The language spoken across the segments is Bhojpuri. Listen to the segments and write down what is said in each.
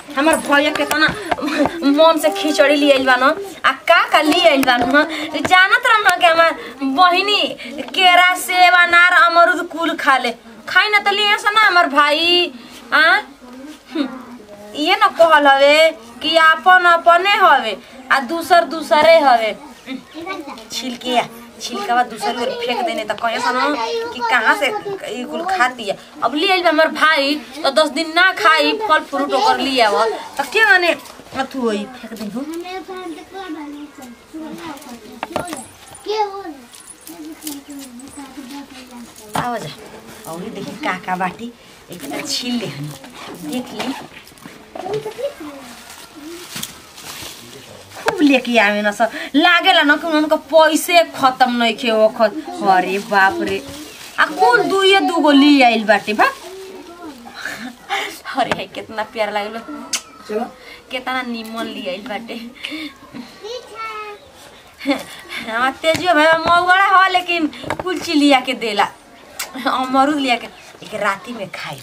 हमार भैया के तना मन से खिचड़ी ले आइल बा न आ का का ले आइल बा न जानत रह न कि हमार बहिनी केरा सेब अनार अमरूद कुल खा ले खाई न त लिए सन हमार भाई आ हम्म, ये न कहल हवे कि आपन अपने हवे आ दूसर दूसरे हवे छिलके छिलका दूसर ओर फेंक देने त कहे सन कि कहाँ से ई कुल खाती है अब ले आइल बा हमर भाई तो दस दिन ना खाई फल फ्रूट ओकर लिए आव त के माने अथु होई फेंक दे हो आवा जा और देखी का का बाटी एक बार छील ले हनी देख ली खूब लेके आवे न सब लागेला न कि उनका पैसे खत्म नहीं खे ओखत अरे बाप रे आ कुल दुइये दुगो ली आइल बाटे बा अरे है कितना प्यार लागलो चलो कितना निमन ली आइल बाटे हमार तेजियो भाई मौगड़ा हो लेकिन कुल चीज लिया के देला अमरूद लिया के एक राती में खाई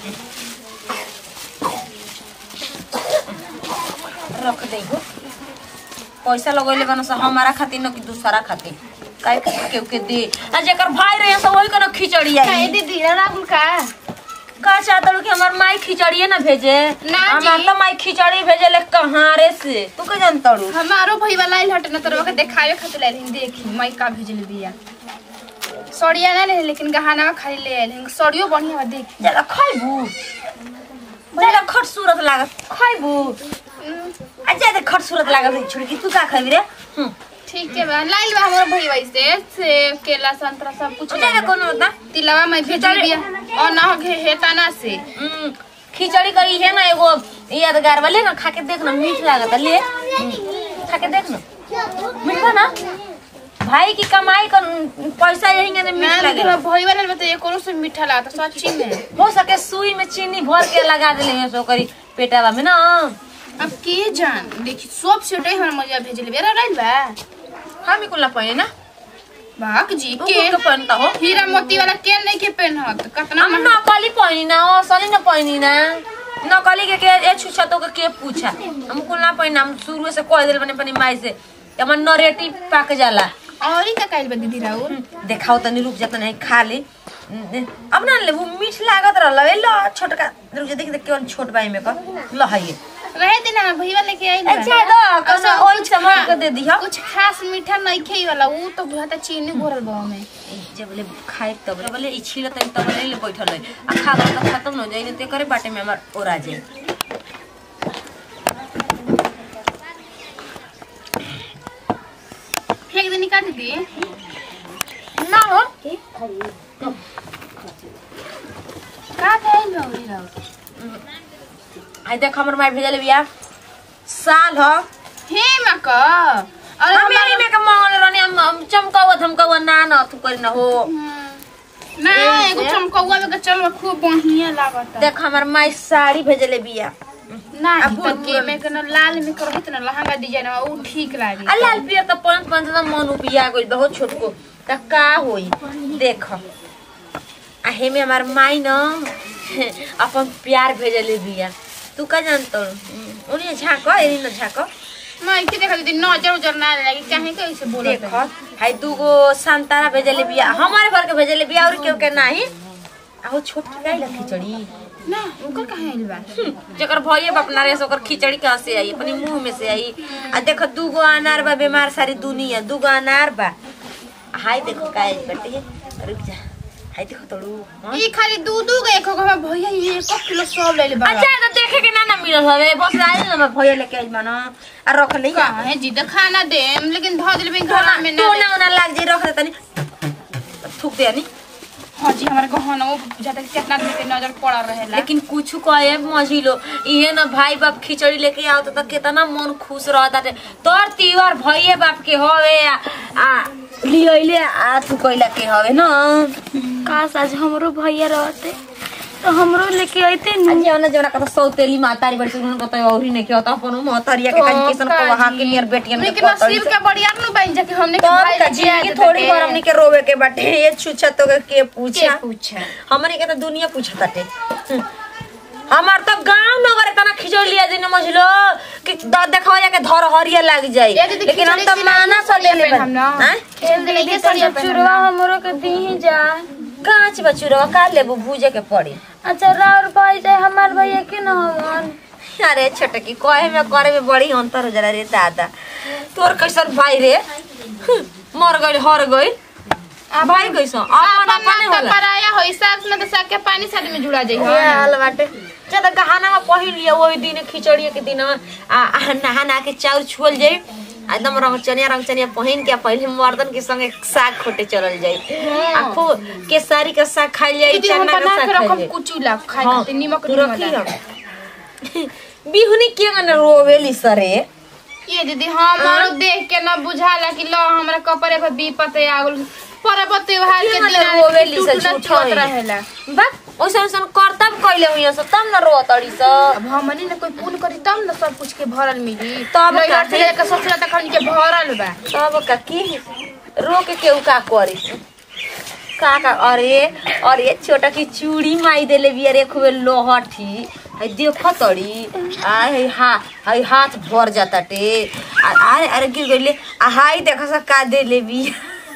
रख दे हो पैसा लगैले बना से हमारा खातिर न कि दूसरा खातिर काहे खातिर केहू के दे आ जेकर भाई रहे सब वही कनो खिचड़ी काहे आई दीदी राहुल का का चाहता कि हमार माई खिचड़िए ना भेजे ना हमार जी। तो माई खिचड़ी भेजे ले कहाँ रे से तू का जानता रू हमारो भई वाला आइल हटे न तोरा के देखावे खातिर लाइल हिंदी देखी मैं का भेजल बिया सड़िया ना ले लेकिन गहना खाली ले आइल हिंग सड़ियो बढ़िया बा देख ज्यादा खैबू ज्यादा खट सूरत लागत खैबू आ ज्यादा खट सूरत लागत छोड़ कि तू का खैबी रे हम्म ठीक है बा लाइल बा हमारो भई वाइस से सेब केला संतरा सब कुछ ज्यादा लाइल बा। कोनो होता तिलवा मैं भेजल बिया और ना घे हेताना से हम्म, खिचड़ी करी है ना एगो यादगार वाले ना खा के देख ना मीठ लागत है, ले हम्म, खा के देख ना मीठा ना भाई की कमाई का पैसा यही में ना मीठ लेकिन लगे भई वाला में तो ये कोनो से मीठा लागता सच्ची में हो सके सुई में चीनी भर के लगा देले हैं सो करी पेटावा में ना अब के जान देखी सब सेटे हमर मजा भेजल बिया राइल बा हम ही कुल्ला पहने ना बाक जी तू के कुल के पहनता हो हीरा मोती वाला के नहीं के पहनत कितना हम नकली पहनी ना असली ना पहनी ना नकली के के ए छुछा तो के के पूछा हम कुल ना पहना हम शुरू से कह दिल बने अपनी माई से कि हमर नरेटी पाक जाला और का काइल बा दीदी राहुल देखाओ तनी रुक जा तनी खा ले अब ना ले वो मीठ लागत रहल ए लो छोटका रुक जा देख देख केवन छोट बाई में का ल है ये रहे देना ना भईवा लेके आइल बा। अच्छा दो कौनो अच्छा, ओइ कुछ सामान खा- के दे दिहा कुछ खास मीठा नहीं खाई वाला वो तो बहुत चीनी घोरल बा में जब बोले खाए तब बोले ई छिल तनी तब ले ले बैठल है आ खा गल त खत्म न जाई ते करे बाटे में हमार ओरा जाई फेंक दे निकाल दी ना हो का खाइल बा उरी राहुल आई देख हमर माई भेजले बिया साल ह हे मक अरे हम यही में के मंगल रहनी हम हम चमकावा धमकावा ना न तू करी ना हो ना एगो चमकौआ में के चल खूब बढ़िया लागत देख हमर माई साड़ी भेजले बिया ना अब तो बोल- के में के ना लाल में करबे ना लहंगा डिजाइन में ऊ ठीक लागी आ लाल पियर त पंच पंच त मन उपिया गइल बहुत छोटको त का होई देख आ हेमे हमार माई न अपन प्यार भेजले बिया तू का जानत उन्हें झाक एनी न झाक मैं के देखा दीदी नजर उजर ना लगी काहे के ऐसे बोलत देख है? हाय दूगो संतारा भेजले बिया हमारे घर के भेजले बिया और केहू के नाही आ वो छोटकी गाय ला खिचड़ी ना ओकर काहे आइल बा जकर भइए बाप ना रे ओकर खिचड़ी कहाँ से आई अपनी मुंह में से आई आ देख दूगो अनार बा बीमार सारी दुनिया दूगो अनार बा हाय देखो काय बटे रुक जा हाय देखो तोड़ू हाँ? ई खाली दू दू गए एक हमार भैया ये एक किलो सब ले ले बा अच्छा तो देखे के ना ना मिलल हवे बस आई ना मैं भइया लेके आई बना आ रख ले कहाँ है जी तो खाना दे लेकिन धो दिल में घर में ना तो दे। ना ना लाग जे रख दे तनी थूक दे नी हाँ जी हमारे गहना वो जाता कि कितना दिन के नजर पड़ा रहेला लेकिन कुछ कहे मझिलो इहे ना भाई बाप खिचड़ी लेके आओ तो कितना मन खुश रहता थे तोर तीवर भइए बाप के हवे आ, आ लियले आ तू कइला के हवे ना काश आज हमरो भैया रहते तो हमरो लेके आइते नु आज जौना जौना कत सौतेली मातारी बड़ी सुन कत औरी ने के होता अपन महतरिया के कहीं किसन को वहां के नियर बेटियन के लेकिन नसीब के बढ़िया नु बन जा कि हमने के तब भाई का जिंदगी थोड़ी बार हमनी के रोवे के बाटे ये छुछा तो के के पूछा पूछा हमनी के तो दुनिया पूछताटे हमार तो गांव नगर इतना खिचड़ी लिया समझ लो कि द देखा जाके धर हरिया लग जाई ये दीदी लेकिन हम खिचड़ी तो सिलाई माना के सर लिए हम ना हैं? खेल दे के सरिया पे चुरवा हमरो के दी जा कांच बचुरवा का लेबू भूजे के पड़ी अच्छा राउर भाई जाए हमार भैया के न हमन अरे छोटकी कहे में करे में बड़ी अंतर हो जाला रे दादा तोर कैसन भाई रे हम्म, मर गइल हर गइल भाई कैसन अपन अपने अपन होला पराया हो सास में तो साग के पानी साथ में जुड़ा जाई ये हाल बाटे ज्यादा गहना में पहिन लिया वही दिन खिचड़ी के दिन आ आ, नहा नहा के चाउर छुअल जाई आ एकदम रंगचनिया रंगचनिया पहिन के पहले मर्दन के संगे साग खोटे चलल जाई आ खूब केसरी के साग खाइल जाई दीदी हम चना के बना साग के खाइल रखम जाई कुचू ला खाए हाँ, खातिर नीमक तू नीमक रखी ला। हम। बिहुनी के गने रोवेली सरे ये दीदी हम देख के ना बुझाला कि लो हमरा कपड़े पे बीपत आ गेल पर्व त्योहार के के दिन गने रोवेली से टूटना झूठा छूट है। रहेला बा ओइसन ओइसन करतब कइले हुइया सब तब न रोतड़ी स अब हमनी ना कोई पुण्य करी तब ना सब कुछ के भरल मिली तब नहीं का? हट के सोचला त खन के भरल बा तब का की रो के केहू का करी का का अरे अरे छोटा की चूड़ी माई देले बिया रे खूबे लोहठी है देखो तड़ी आ है हा है हाथ भर जाता टे आ अरे अरे गिर गइले आ हाई देखो सा का देले बिया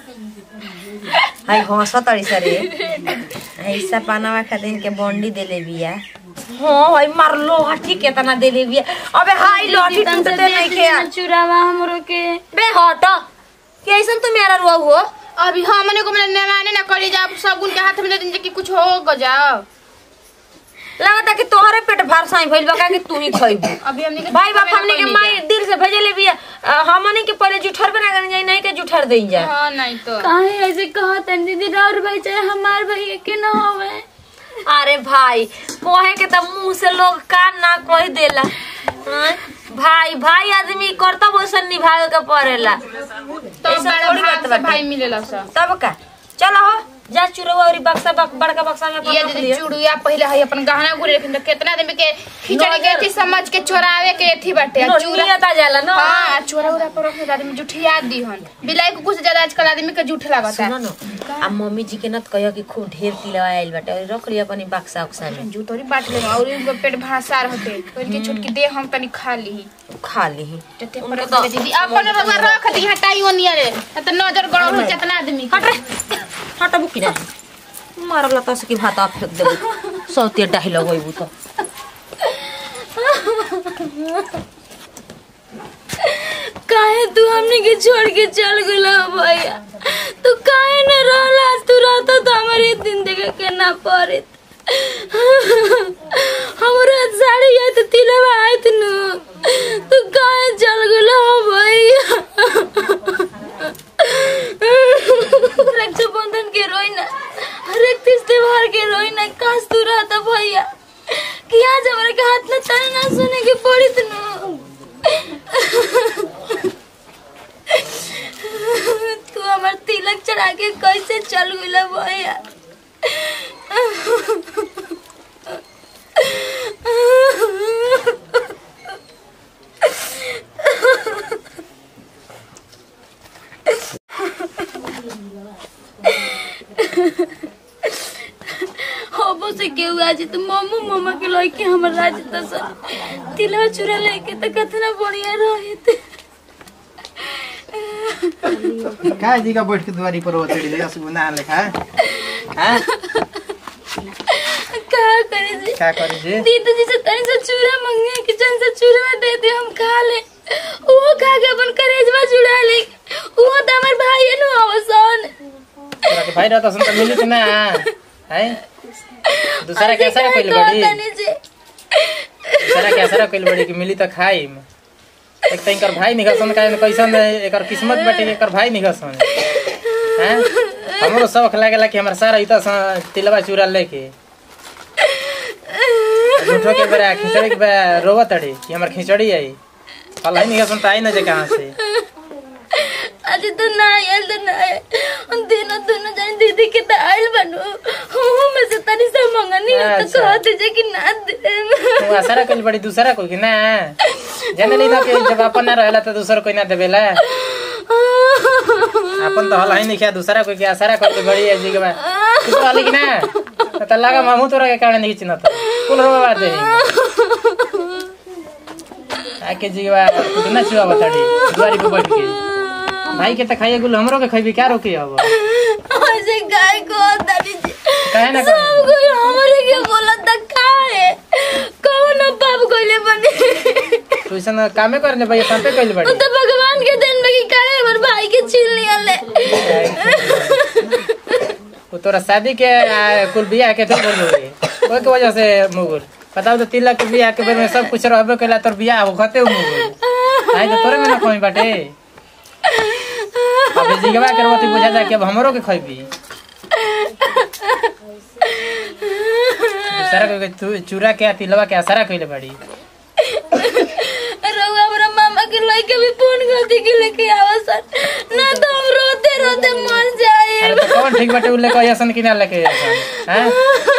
हाय हंस तड़ी सरे ऐसा पानावा खातिर के बंडी देले बिया हाँ भाई मार लोहठी केतना देले बिया अबे हाई लोहठी टूटते नहीं के चुरावा हमरो के बे हट कैसन तू मेरा रुआ हुआ अभी हमने को मैंने माने ना करी जा सगुन के हाथ में दे दिन कि कुछ हो ग जाओ लगता कि तोहरे पेट भार साई भइल बा का कि तू ही खइबू अभी हमने के भाई बाप खाना हमने के कइनी माई दिल से भेजले बिया अ, हमने के पहले जुठर बना कर जाई नहीं के जुठर देई जा। जा हाँ नहीं तो काहे ऐसे कहत हैं दीदी राउर भाई चाहे हमार भैया के न होवे अरे भाई कोहे के त मुंह से लोग का ना कह देला हाँ? भाई भाई आदमी कर्तव्य वैसन निभावे के पड़ेला तो ऐसा बड़ा थोड़ी भाग बात से बाटे। भाई मिलेला सा तब का चलो हो जा चुरवा और बक्सा बक, बड़का बक्सा में अपन ये रख दीदी लिया। चूड़िया पहले है अपन गहना गुरे रखिन तो कितना आदमी के खिचड़ी के नजर- थी समझ के चोरावे के थी बाटे नो, चूड़ा नियत जाला ना हाँ चोरा उरा पर रखने तो आदमी जुठिया दी हन बिलाई को कुछ ज्यादा आजकल आदमी के जूठ लागता सुनो न आ मम्मी जी के न कहियो कि खूब ढेर तिलवा आइल बाटे और रख लिया अपनी बक्सा उक्सा में जूतोरी बांट ले और इनका पेट भासार होते तो इनके छुटकी दे हम तनी खा ली खा लीही जते उनको पर तो- दीदी अपन रवा रख दी हटाई ओनिया रे त नजर गड़ो हो जितना आदमी के। हट रे हट बुकी ना मारला तो की भात आप फेंक देबू सौते डायलॉग होइबू तो काहे तू हमने के छोड़ के चल गेला भैया तू काहे न रहला तू रहता तो हमारे दिन देखे के ना पड़े हमरा साड़ी है तो तिलवा आयत नु तू काहे चल गेला भैया रक्षाबंधन के रोई ना हर एक तीज त्योहार के रोई ना काश तू रहता भैया कि आज हमारे के हाथ में तने ना सुने के पड़ी तनु तू हमार तिलक चढ़ा के कैसे चल गइला भैया होबो से केहू आज तो मम्मू मम्मा के लइके हमर राज दस तिलवा चूरा लेके तो कितना बढ़िया रहे थे काय जी का बैठ के दुआरी पर ओतड़ी ले असु बना लेखा हैं का करे जी का करे जी दीदी जी से तनी से चूरा मंगे कि जन से चूरा दे दे हम खा ले वो खा के अपन करेजवा जुड़ा ले वो तो हमर भाई नु अवसन तोरा के भाई रहता सन त मिली त ना हैं दूसरा के असर कइल बड़ी तनी से दूसरा के असर कइल बड़ी कि मिली त खाई एक त इनकर भाई निकसन का कैसन एकर किस्मत बाटे कि एकर भाई निकसन हैं हमरो शौक लागेला कि हमर सारा इता तिलवा चूरा लेके झूठो के बेरा खिचड़ी के बेरा रोवत अड़ी कि हमर खिचड़ी आई फल है निकसन त आई न जे कहां से आज तो ना आयल तो ना आयल हम दोनों दोनों जान दीदी के तो आयल बनो हूँ मैं से तनी से मंगनी है तो अच्छा। कह दीजिए कि ना दे तू आसारा कइल बड़ी दूसरा कोई कि ना जाने ली ना कि जब अपन ना रहेला तो दूसरा कोई ना देवेला अपन तो हल है नहीं क्या दूसरा कोई के आसारा कइल बड़ी है जी के बा तू तो हली कि ना त लगा मामू तोरा के कारण नहीं चिन्हत कुल रो बात है आके जीवा कितना चुआ बताड़ी दुआरी पे बैठ के भाई के त खाइए गुल हमरो के खइबी क्या रोके अब ऐसे गाय को दादी जी काहे ना सब कहे कोई हमरे के बोला त काहे कौन बाप कोइले बने तू ऐसा कामे करने भाई सांपे कइल बड़ी तो भगवान के दिन में की काहे हमर भाई के छीन लिया ले वो तोरा शादी के आ, कुल बियाह के थे बोल रही ओई के वजह से मुगुर बताओ तो तिलक के बियाह के बेर में सब कुछ रहबे कइला तोर बियाह हो खते मुगुर आई तो तोरे में ना कोई बाटे अब जिगवा के रोटी बुझा जा के अब हमरो के खइबी दूसरा के तू चूरा के आ तिलवा के असरा कइले बड़ी रउआ हमरा मामा के लइके भी फोन कर दी के लेके आवा सर ना तो हम रोते रोते मर जाए अरे तो कौन ठीक बाटे उले कह असन कि ना लेके असन हैं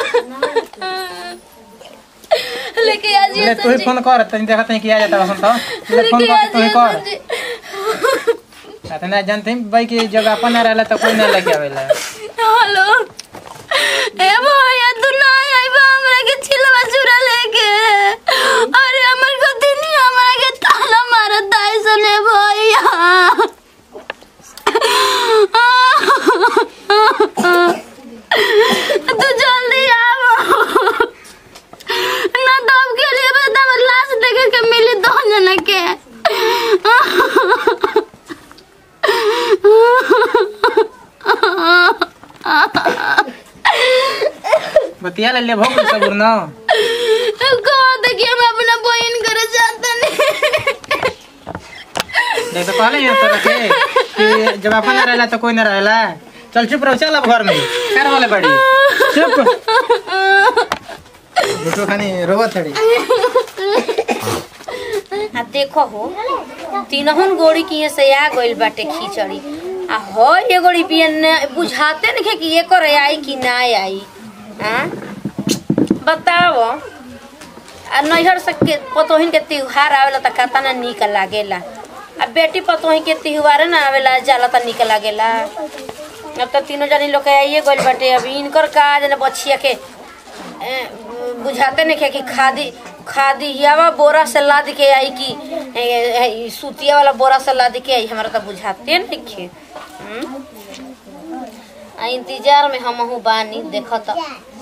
लेके आ जी ले तू ही फोन कर तनी देखत नहीं किया जाता असन तो ले फोन लेके आ कर तू ही जी कर अतना जानते हैं भाई कि जब अपन ना रहला तो कोई ना लेके आवेला हेलो ए भैया तू ना आइबा हमरा के छिलवा चुरा लेके अरे हमर को दिन हमरा के ताला मारत दाई सने भैया तू जल्दी आओ ना तो अब के लिए बता हमर लाश देखे के मिली दो जना के बतिया ले ले भोग सब न कहो तो कि हम अपना बहन करे जाते नहीं देख तो कहले हैं तोरा के कि जब अपन ना रहला तो कोई ना रहला चल चुप रहो चल अब घर में कर वाले बड़ी चुप झूठो खानी रोवत थड़ी आ देखो हो तीनहुन गोड़ी किए से आ गइल बाटे खिचड़ी आ हो ये गोड़ी पियन बुझाते नहीं कि ये करे आई कि ना आई हाँ बताओ आ नैहर से के पतोहिन के त्योहार आवेला त कता ना निक लागेला आ बेटी पतोहिन के त्योहार ना आवेला जाला त निक लागेला अब त तीनों जनी लोग के आइए गइल बाटे अब इनकर का जने बछिया के ए, बुझाते नहीं कि खादी खादी हियावा बोरा से लाद के आई कि ए, ए, सूतिया वाला बोरा से लाद के आई हमारा तो बुझाते नहीं खे आ इंतजार में हमहू बानी देखत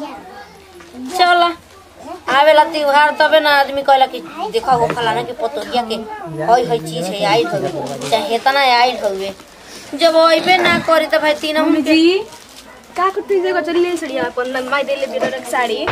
चल आवेला त्योहार तबे ना आदमी कहला कि देखा हो फलाना के पतोहिया के हई हई चीज है आई हवे चाहे हेतना आई हवे जब अइबे ना करी त भाई तीन हम जी का करते जगह चली ले सड़िया अपन लंबाई दे ले बिरक साड़ी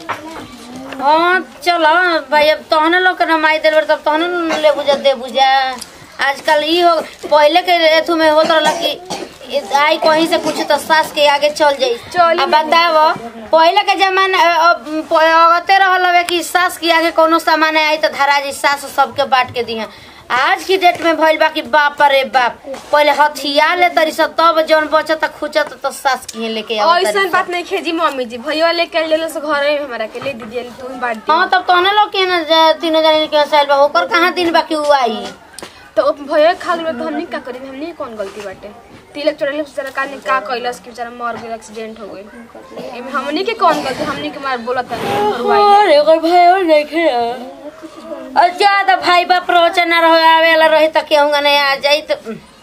हाँ चलो भाई अब तहने लोग के नमाई दिल तब तहने न ले बुझा दे बुझा आजकल ई हो पहले के एथु में होत रहला कि इ- आई कहीं से कुछ तो सास के आगे चल जाई चली अब बताओ पहले के जमाना अ- अब प- अगते रहल हवे कि सास के आगे कोनो सामान आई तो धरा जी सास सबके बांट के दिहा आज की डेट में भइल बा कि बाप रे बाप पहले हथिया ले तरी सब तब जौन बचत खुचत तो सास की लेके आओ ऐसा बात नहीं खेजी मम्मी जी भैया लेके ले लो से घर में हमारा के ले दीदी तू ही बांट दी हाँ तब तहने लोग के ना ज- तीनों जने के साइल बा ओकर कहाँ दिन बाकी हुआ आई तो अब भैया खा गए तो हमनी का करी हमनी के कौन गलती बाटे तिलक चढ़ले बेचारा का ने का कैलस कि बेचारा मर गइल एक्सीडेंट हो गइल एमे हमनी के कौन गलती हमनी के मार बोलत नहीं अरे ओकर भाई और नहीं खे और ज्यादा भाई बाप प्रवचन ना रहो आवेला रही त केहूंगा नहीं आ जाई तो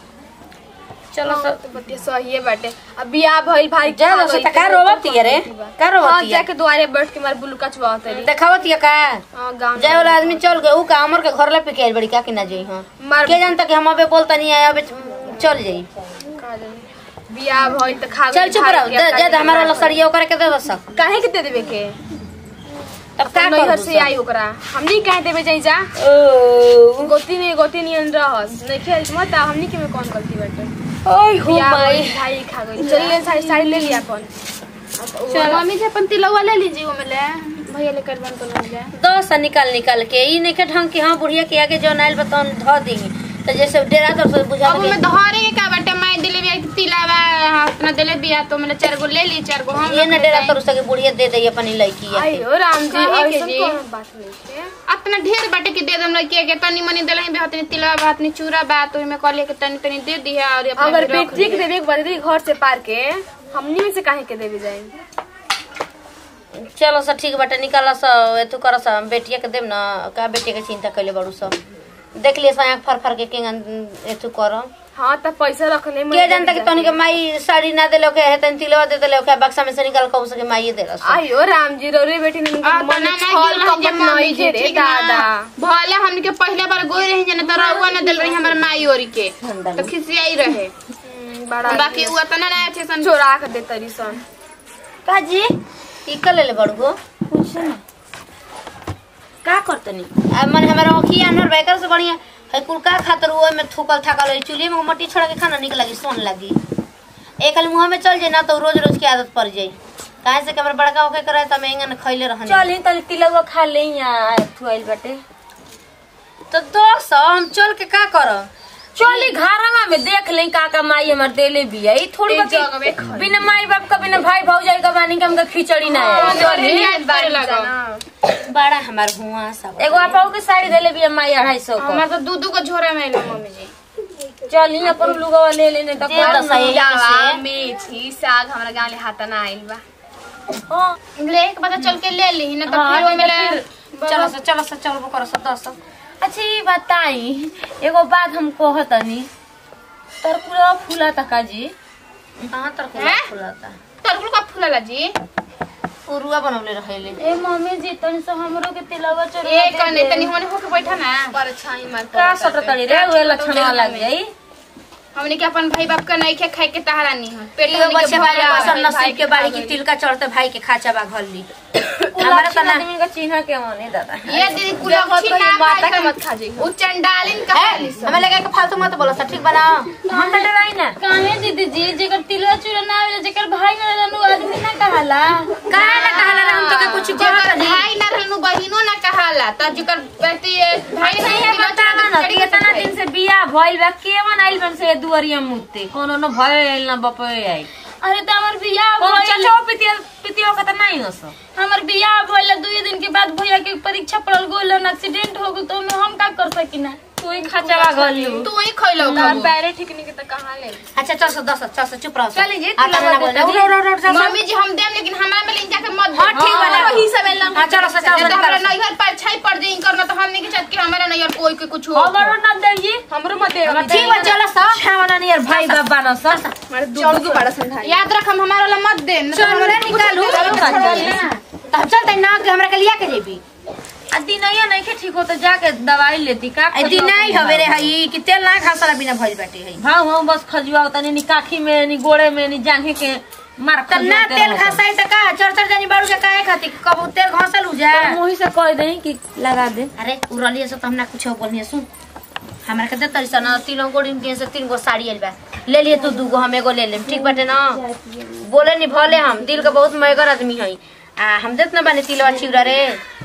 चलो सब तो बतिया सही बाटे अब बियाह भइल भाई जा दो से का रोवत है रे का हां रोवत है जाके दुआरे बैठ के मार बुलुका चुआ तरी देखावत है का हां गांव जाए वाला आदमी चल गए ऊ का अमर के घर ले पे के बड़ी का कि ना जाई हां मार के जानता कि हम अबे बोलता नहीं आया अबे चल जाई का जाने। बियाह भइल त खा चल चुप रहो जा जा हमारा वाला सरिया ओकरा के दे दो सब काहे के दे देबे के तब का नैहर कर से आई ओकरा हमनी काहे देबे जाई जा ओ गोती में गोती नियन रहस नहीं खेल मत आ, हमनी के में कौन गलती बाटे ओय हो बियाह माई भइल, भाई खा गई चल ले साड़ी साड़ी ले लिया अपन चल मम्मी जी अपन तिलवा ले लीजिए वो में ले भैया लेकर बन तो ले जाए दस निकाल निकाल के ई नहीं के ढंग के हाँ बुढ़िया के आगे जो नाइल बता धो दी तो जैसे डेरा तर से बुझा अब लगे में धरे के का बाटे मैं दिले बिया तिलावा अपना दिले बिया तो मैंने चार गो ले ली चार गो हम ये न डेरा तर से बुढ़िया दे दे अपनी लड़की आई हो राम जी काहे के ऐसन जी? कौनो बात नहीं है अपना ढेर बाटे के दे दम लड़की के तनी मनी दिले भी हतनी तिलवा बा हतनी चूरा बा तो में कहले के तनी तनी दे दी और अपना अगर भी रख बेटी के ली। देवे के बदली घर से पार के हमनी में से काहे के देवे जाए चलो सब ठीक बाटे निकाल स एथु कर स बेटिया के देम ना का बेटिया के चिंता कैले बड़ू सब देख लिए सो आँख फर फर के केंगन एथु करम हाँ त पैसा रखले के जानता कि तोनी के माई साड़ी ना देलो के हेतन तिलवा दे देलो के बक्सा में से निकाल के उसके माई देलस आयो राम जी रोरे बेटी ने आ, मन तना ना छल गिरल कपट जे मम्मी नहीं के, रे ठीक ना? दादा भले हमनी के पहले बार गोई रही जने त रउआ न दिल रही हमर माई ओरी के तो खिसियाई रहे हम्म, बड़ा बाकी उ तना ना अच्छे सन चोरा के दे तरी सन काजी ई कर ले बड़गो कुछ ना का करतनी आ मन हमारा ओखिया नर बेकर से बढ़िया है कुल का खातर वो में थूकल थाकल है चूल्हे में मट्टी छोड़ा के खाना निक लगी सोन लगी एक खाली मुंह में चल जाए ना तो रोज रोज की आदत पड़ जाई काहे से कमर बड़का होके करे त महंगा न खइले रहनी चल तनी तिलवा खा ले यहाँ थुआइल बाटे तो दोस्त हम चल के का करब चली घरवा में देख ले का का माई हमर देले बिया ई थोड़ी एक बाकी जगह में बिना माई बाप का बिना भाई भौजाई का बानी के हमका खिचड़ी ना है चली याद करे लगा बड़ा हमार हुआ सब एगो आपाऊ के साड़ी देले बिया माई अढ़ाई सौ का हमर तो दू दू को झोरा में आइलो मम्मी जी चली अपन लुगवा ले लेने तो दे दो सही जावा से मेथी साग हमरा गांव ले हाथ ना आइल बा हाँ ले के पता चल के ले ली न तो फिर ओइ में ले चलो से चलो से चलो करो सब दोस्त अच्छा ये बताई एगो बात हम कहतनी तर पूरा फूला तका जी कहां तक हैं? फुलाता तरकुल का फूलला जी पुरुआ बनवले रहेले ए मम्मी जी तनी से हमरो के तिलवा चढ़ा ए कने तनी होने होके बैठा ना पर छाई मार का सटतड़ी रे वे लक्षणवा लग जाई हमने के अपन भाई बाप का नहीं खे खाए के तहारा नहीं है पेट ये हमनी के बच्चे भरा वाले है। पसंद नसीब के बाड़ी की तिल का चढ़ते भाई के खाचा बा घर ली हमारा लक्षण तना आदमी का चिन्ह के मने दादा ये दीदी कुलक्षी ना माता के खाए मत खा जाइए उ चंडालिन का है हमें लगा कि फालतू मत बोलो सब ठीक बना हम तो डराई ना काहे दीदी जी जेकर तिलवा चूड़ा ना आवेला जेकर भाई ना रहनु आदमी ना कहाला काहे ना कहला रे हम तो के कुछ कहत जेकर नहीं भाई ना रहनु बहिनो ना कहाला त जेकर बेटी भाई नहीं है बतावा ना कि इतना दिन से बिया भइल बा केवन आइल बन से दुआरिया मुते कोनो न भइल न बपय आई अरे त हमर बियाह कोनो भइल चचो पितिया पितिया का त नहीं हस हमर बियाह भइल दुई दिन के बाद भैया के परीक्षा पड़ल गोल एक्सीडेंट हो गल तो ओमे हम का कर सकिना तू ही खचवा गली तू ही खइलो ना खाबू पैरे ठीक नहीं के त कहां ले अच्छा चल सो दस चल सो चुप रहो चली जी, आता तिलवा ना देता बोल जी। उड़ उड़ उड़ चल मम्मी जी हम देम लेकिन हमरा में ले जाके मत हां ठीक बना वही सब एलन हां चलो सो चलो तो हमरा सो नैहर पर छाई पड़ जाई करना तो हमने के चाहत कि हमारा नैहर कोई के कुछ हो हमरो न देई हमरो मत दे ठीक बा चलो सो छावना नियर भाई बाप बान स मारे दूध के बड़ा समझाई याद रख हम हमारा वाला मत दे चल रे निकालू तब चलते ना के हमरा के लिया के जेबी आ दिनैया नहीं के ठीक हो तो जाके दवाई लेती का ए दिन नहीं हवे रे हई कि तेल ना खा सारा बिना भइल बाटे हई भाव हम बस खजुआ तनी नी काखी में नी गोड़े में नी जांघे के मार तब ना तेल खसाई त का चर चर जानी बाड़ू के काहे खाती कबू तेल घसल उ जा मुही से कह दे कि लगा दे अरे उरलिए से तो हमरा कुछ बोलनी सुन हमरा के देतरी सन तीनों गोड़ी में से तीन गो साड़ी आइल बा ले लिए तू दू गो हम एगो ले लेम ठीक बाटे ना बोले नी भले हम दिल के बहुत मयगर आदमी हई आ हम देत ना बानी तिलवा चिउरा रे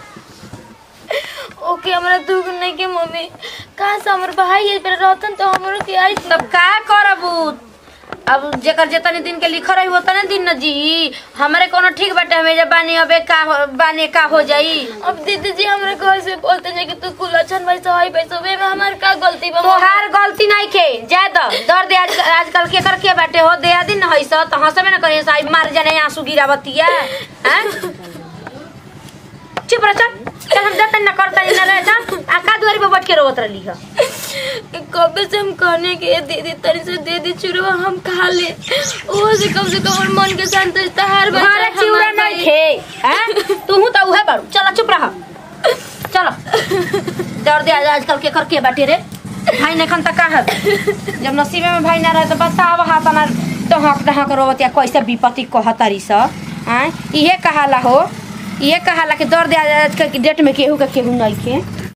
ओके हमरा दुख नहीं के मम्मी कहाँ से हमर भाई ये पर रहतन तो हमरो के आई तब का करबू अब जेकर जेतनी दिन के लिखल रही होतने दिन न जी हमरे कोनो ठीक बाटे हमें जब बानी अबे का हो- बानी का हो जाई अब दीदी जी हमरा घर से बोलते हैं कि तू कुलछन भाई सहाय पैसा वे में हमार का गलती बा तोहार गलती नहीं के जा द दर्द आज आजकल के कर के बाटे हो दे दिन न हईस त हंसबे न करे साई मार जाने आंसू गिरावतिया हैं चुप रह चल चल हम जतन न करता न रह जा आ का दुआरी पे बैठ के रोवत रहली ह कबे से हम कहने के ये दीदी तनी से दे दी चुरवा हम खा ले ओ से कम से कम हमर मन के शांति तहार बच्चा घरे चिउरा नहीं थे हैं तू त उहे बाड़ू चल चुप रह चलो दर्द आज आजकल के कर के बाटे रे भाई ने खन तक का है जब नसीबे में भाई ना रहे तो बताव हाथ ना डहक डहक रोवतिया कैसे विपत्ति कहतरी स हैं इहे कहाला हो इहे कहाला कि दर्द आज आजकल की डेट में केहू के केहू नहीं के